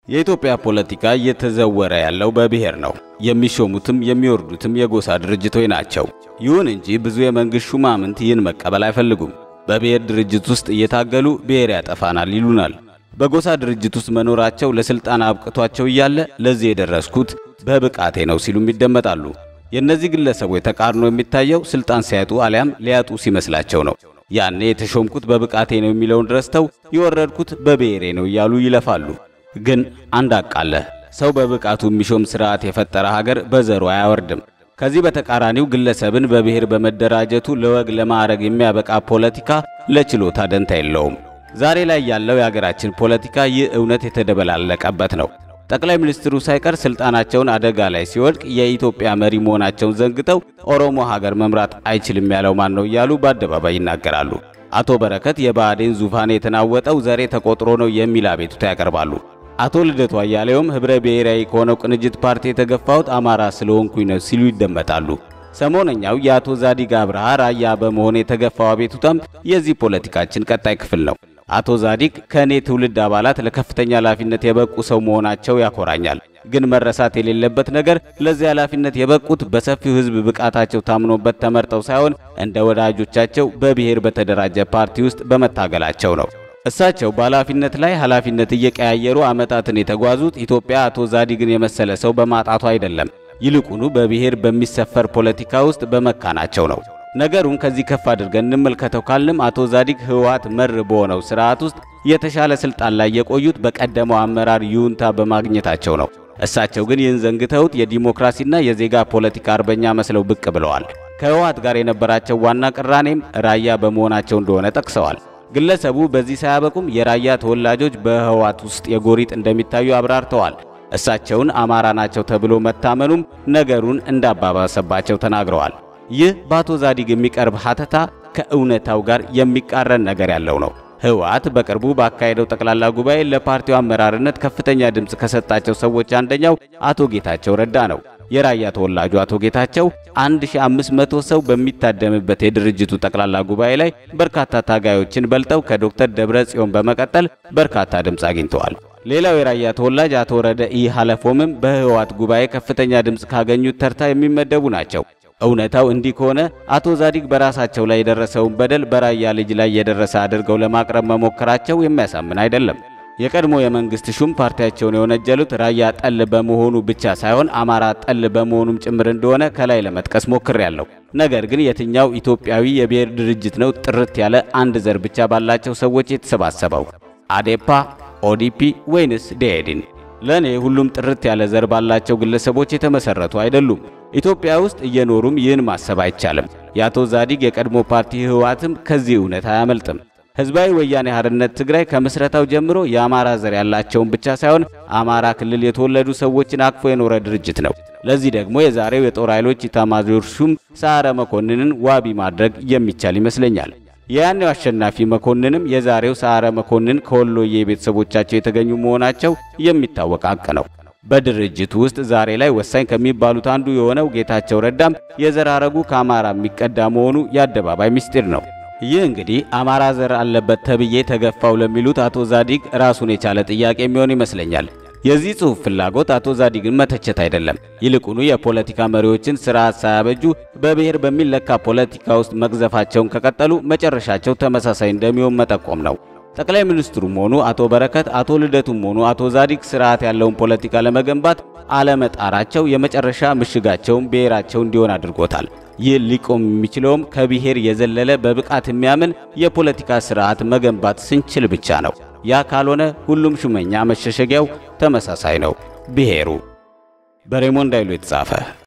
የኢትዮጵያ ፖለቲካ እየተዘወረ ያለው በብሔር ነው። የሚሾሙትም የሚወርዱትም የጎሳ ድርጅቶች ናቸው። ይሁን እንጂ ብዙ የመንግሥት ሹማምንት ይህን መቀበል አይፈልጉም። በብሔር ድርጅት ውስጥ እየታገሉ ብሔር ያጠፋናል ይሉናል። በጎሳ ድርጅት ውስጥ መኖራቸው ለሥልጣን አብቅቷቸው እያለ ለዚህ የደረስኩት በብቃቴ ነው ሲሉም ይደመጣሉ። የእነዚህ ግለሰቦች ተቃርኖ የሚታየው ሥልጣን ሲያጡ አሊያም ሊያጡ ሲመስላቸው ነው። ያኔ የተሾምኩት በብቃቴ ነው የሚለውን ረስተው የወረድኩት በብሔሬ ነው እያሉ ይለፋሉ። ግን አንድ አቃለህ ሰው በብቃቱ የሚሾም ስርዓት የፈጠረ ሀገር በዘሩ አያወርድም። ከዚህ በተቃራኒው ግለሰብን በብሔር በመደራጀቱ ለወግ ለማዕረግ የሚያበቃ ፖለቲካ ለችሎታ ደንታ የለውም። ዛሬ ላይ ያለው የሀገራችን ፖለቲካ ይህ እውነት የተደበላለቀበት ነው። ጠቅላይ ሚኒስትሩ ሳይቀር ስልጣናቸውን አደጋ ላይ ሲወድቅ የኢትዮጵያ መሪ መሆናቸውን ዘንግተው ኦሮሞ ሀገር መምራት አይችልም ያለው ማን ነው እያሉ በአደባባይ ይናገራሉ። አቶ በረከት የብአዴን ዙፋን የተናወጠው ዘሬ ተቆጥሮ ነው የሚል አቤቱታ ያቀርባሉ። አቶ ልደቱ አያሌውም ህብረ ብሔራዊ ከሆነው ቅንጅት ፓርቲ የተገፋሁት አማራ ስለሆንኩኝ ነው ሲሉ ይደመጣሉ። ሰሞነኛው የአቶ ዛዲግ አብርሃ ራያ በመሆን የተገፋው አቤቱታም የዚህ ፖለቲካችን ቀጣይ ክፍል ነው። አቶ ዛዲግ ከእኔ ትውልድ አባላት ለከፍተኛ ኃላፊነት የበቁ ሰው መሆናቸው ያኮራኛል። ግን መረሳት የሌለበት ነገር ለዚህ ኃላፊነት የበቁት በሰፊው ህዝብ ብቃታቸው ታምኖበት ተመርጠው ሳይሆን እንደ ወዳጆቻቸው በብሔር በተደራጀ ፓርቲ ውስጥ በመታገላቸው ነው። እሳቸው በኃላፊነት ላይ ኃላፊነት እየቀያየሩ ዓመታትን የተጓዙት ኢትዮጵያ አቶ ዛዲግን የመሰለ ሰው በማጣቱ አይደለም። ይልቁኑ በብሔር በሚሰፈር ፖለቲካ ውስጥ በመካናቸው ነው። ነገሩን ከዚህ ከፍ አድርገን እንመልከተው ካልንም አቶ ዛዲግ ህወሓት መር በሆነው ስርዓት ውስጥ የተሻለ ስልጣን ላይ የቆዩት በቀደመው አመራር ይሁንታ በማግኘታቸው ነው። እሳቸው ግን ይህን ዘንግተውት የዲሞክራሲና የዜጋ ፖለቲካ አርበኛ መስለው ብቅ ብለዋል። ከህወሓት ጋር የነበራቸው ዋና ቅራኔም ራያ በመሆናቸው እንደሆነ ጠቅሰዋል። ግለሰቡ በዚህ ሳያበቁም የራያ ተወላጆች በህወሓት ውስጥ የጎሪጥ እንደሚታዩ አብራርተዋል። እሳቸውን አማራ ናቸው ተብሎ መታመኑም ነገሩን እንዳባባሰባቸው ተናግረዋል። ይህ በአቶ ዛዲግ የሚቀርብ ሀተታ ከእውነታው ጋር የሚቃረን ነገር ያለው ነው። ህወሓት በቅርቡ ባካሄደው ጠቅላላ ጉባኤ ለፓርቲው አመራርነት ከፍተኛ ድምፅ ከሰጣቸው ሰዎች አንደኛው አቶ ጌታቸው ረዳ ነው። የራያ ተወላጁ አቶ ጌታቸው 1500 ሰው በሚታደምበት የድርጅቱ ጠቅላላ ጉባኤ ላይ በርካታ ታጋዮችን በልጠው ከዶክተር ደብረ ጽዮን በመቀጠል በርካታ ድምፅ አግኝተዋል። ሌላው የራያ ተወላጅ አቶ ረደኢ ሀለፎምም በህወሓት ጉባኤ ከፍተኛ ድምፅ ካገኙት ተርታ የሚመደቡ ናቸው። እውነታው እንዲህ ከሆነ አቶ ዛዲግ በራሳቸው ላይ የደረሰውን በደል በራያ ልጅ ላይ የደረሰ አድርገው ለማቅረብ መሞከራቸው የሚያሳምን አይደለም። የቀድሞ የመንግስት ሹም ፓርቲያቸውን የወነጀሉት ራያ ጠል በመሆኑ ብቻ ሳይሆን አማራ ጠል በመሆኑም ጭምር እንደሆነ ከላይ ለመጥቀስ ሞክሬያለሁ። ነገር ግን የትኛው ኢትዮጵያዊ የብሔር ድርጅት ነው ጥርት ያለ አንድ ዘር ብቻ ባላቸው ሰዎች የተሰባሰበው? አዴፓ፣ ኦዲፒ ወይንስ ደኢህዴን? ለእኔ ሁሉም ጥርት ያለ ዘር ባላቸው ግለሰቦች የተመሰረቱ አይደሉም። ኢትዮጵያ ውስጥ እየኖሩም ይህን ማሰብ አይቻልም። የአቶ ዛዲግ የቀድሞ ፓርቲ ህወሓትም ከዚህ እውነት አያመልጥም። ህዝባዊ ወያኔ ሓርነት ትግራይ ከምስረታው ጀምሮ የአማራ ዘር ያላቸውን ብቻ ሳይሆን አማራ ክልል የተወለዱ ሰዎችን አቅፎ የኖረ ድርጅት ነው። ለዚህ ደግሞ የዛሬው የጦር ኃይሎች ኢታማዦር ሹም ሰዓረ መኮንንን ዋቢ ማድረግ የሚቻል ይመስለኛል። የያኔው አሸናፊ መኮንንም የዛሬው ሰዓረ መኮንን ከወሎዬ ቤተሰቦቻቸው የተገኙ መሆናቸው የሚታወቅ ሀቅ ነው። በድርጅቱ ውስጥ ዛሬ ላይ ወሳኝ ከሚባሉት አንዱ የሆነው ጌታቸው ረዳም የዘር ሐረጉ ከአማራ የሚቀዳ መሆኑ የአደባባይ ምስጢር ነው። ይህ እንግዲህ አማራ ዘር አለበት ተብዬ ተገፋው ለሚሉት አቶ ዛዲግ ራሱን የቻለ ጥያቄ የሚሆን ይመስለኛል። የዚህ ጽሑፍ ፍላጎት አቶ ዛዲግን መተቸት አይደለም። ይልቁኑ የፖለቲካ መሪዎችን ስርዓት ሳያበጁ በብሔር በሚለካ ፖለቲካ ውስጥ መግዘፋቸውን ከቀጠሉ መጨረሻቸው ተመሳሳይ እንደሚሆን መጠቆም ነው። ጠቅላይ ሚኒስትሩም ሆኑ አቶ በረከት፣ አቶ ልደቱም ሆኑ አቶ ዛዲግ ስርዓት ያለውን ፖለቲካ ለመገንባት አለመጣራቸው የመጨረሻ ምሽጋቸውን ብሔራቸው እንዲሆን አድርጎታል። ይህ ሊቆም የሚችለውም ከብሔር የዘለለ በብቃት የሚያምን የፖለቲካ ስርዓት መገንባት ስንችል ብቻ ነው። ያ ካልሆነ ሁሉም ሹመኛ መሸሸጊያው ተመሳሳይ ነው፣ ብሔሩ። በሬሞንድ ኃይሉ የተጻፈ